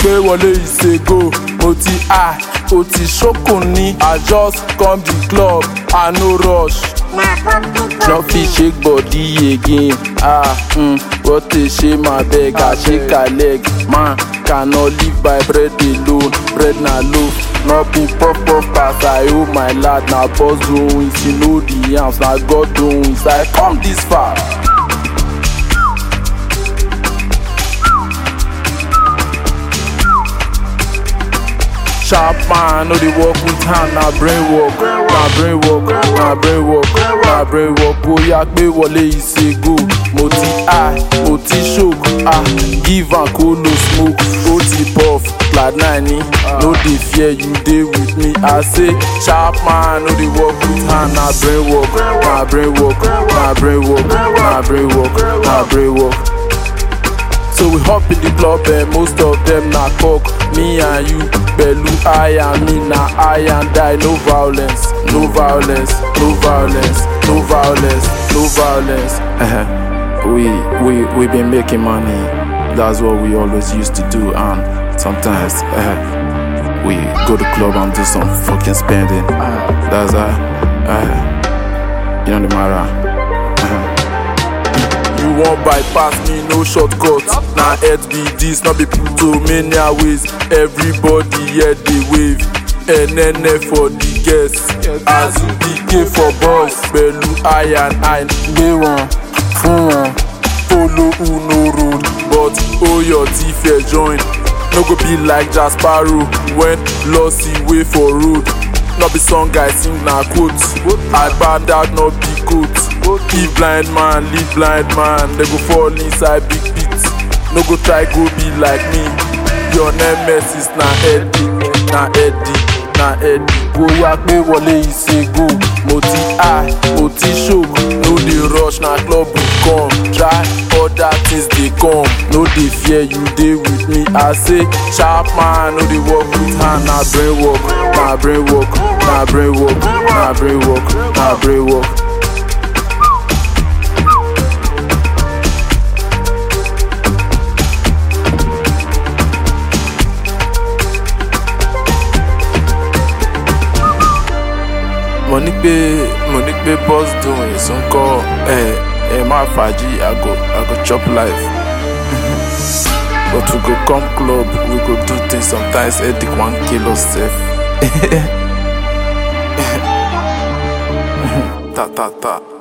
pé wọlé ìṣègò mo ti high o ti ṣókùn ní i just come the club i no rush. no fit shake body again ah mm, what a shame abeg i shake her leg man cannot live by bread alone bread na loaf no be puff puff pass i owe my lad na boss doings you know the yams na god doings i come this far. sharp man no dey work with hand na brain work na brain work na brain work na brain work bóyá pé wọlé ìṣègò mo ti high mo ti choke ah give am kó no smoke ó ti puff cloud nine ni no dey fear you dey with me i say sharp man no dey work with hand na brain work na brain work na brain work na brain work na brain work. So we hop in the club and most of them na cock Me and you, pẹ̀lú I and me na I and I No violence, no violence, no violence, no violence, no violence Uh-huh. We we we been making money. That's what we always used to do, and sometimes uh, we go to club and do some fucking spending. That's uh, uh, you know the matter. You wan bypass me, no shortcut Na head be this, no be Plutomania ways Everybody here dey wave NNF for the guests Azubike for boys Pẹ̀lú I and I gbé wọn fún wọn Follow who no road But Oyo ti fẹ́ join No go be like Jasparo When Lossy wey for road No be song I sing na quote Agbada no be goat If blind man lead blind man They go fall inside big pit No go try go be like me Your nemesis na Eddie Na Eddie na Eddie Bóyá pé wọlé ìṣègò Mo ti high, mo ti choke No dey rush na club we come Try other things dey come No dey fear you dey with me I say sharp man no dey work with hand Na brain work, na brain work, na brain work, na brain work, na brain work. mo ní pé mo ní pé boss doing nsúnkọ ẹ ẹ má fàájì i go i go chop life but we go come club we go do things sometimes headache wan kill us sef ta ta ta.